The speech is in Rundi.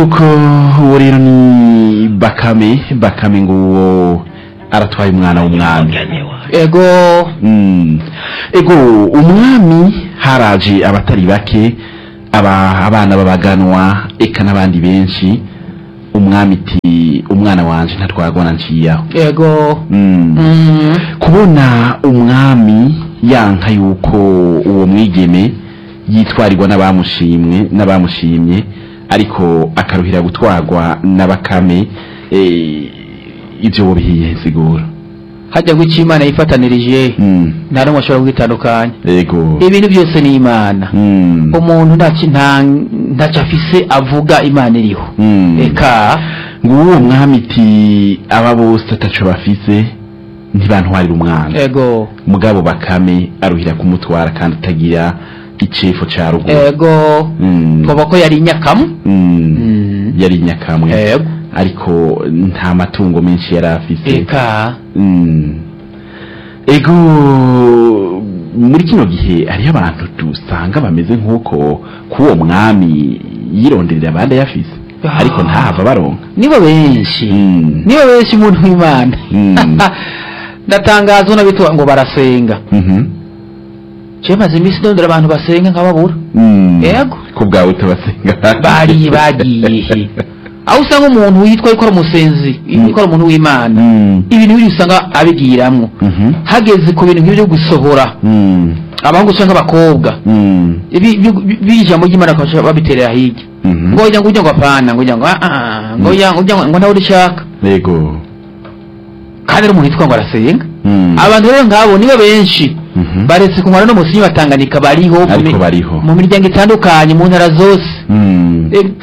nuko uwo rero ni bakame bakame ngo uwo aratwaye umwana w'umwami ego Mm. ego umwami haraje abatari bake aba abana babaganwa eka n'abandi benshi umwami iti umwana wanje ntatwagona nciyaho ego Mm. Mm. kubona umwami yanka yuko uwo mwigeme yitwarirwa n'abamushimwe n'abamushimye ariko akaruhira gutwarwa na bakame eh, ivyo wobihiye sigura hajya ngo icyo imana yifatanirije Mm. nta n'umwe ashobora kugitandukanya ego ibintu byose ni imana Mm. umuntu ntacyo nta ntacyo afise avuga imana iriho Mm. eka nguwo mwami iti aba bose ataco bafise ntibantwarira umwana ego mugabo bakame aruhira kumutwara kandi atagira icefo ca ruguru ego Mm. twoba ko yari inyakamu Mm. Mm. yari nyakamwe ego ariko nta matungo menshi yari afise eka Mm. ego muri kino gihe hariho abantu dusanga bameze nk'uko k'uwo mwami yironderera abandi ayafise Ah. ariko ntahava baronka nibo benshi Mm. nibo benshi umuntu w'imana Mm. ndatangaza unabitwa ngo barasenga Mhm. je maze iminsi ndondera abantu basenga nkababura Mm. Ego. ku bwawe utabasenga bari bagiye he aho usanga umuntu yitwa ikora umusenzi ikora umuntu w'imana Mm. ibintu biri usanga abigiramwo Mhm. hageze ku bintu nk'ibyo gusohora Mm. abahungu usanga abakobwa Mm. ibi- ibi- ibi ijambo ry'imana bakaba babiterera hirya Mhm. ngo ujya ngo ujya ngo apana ngo ujya ngo ah ah ngo ujya ngo ujya ngo nawe urishaka Ego. kandi ari umuntu yitwa ngo arasenga Mm. abantu rero nk'abo nibo benshi Mhm. baretse kunywa no musinyi batanganika bariho mu Ariko mi- bariho. mu miryango itandukanye mu ntara zose Mm. Eh,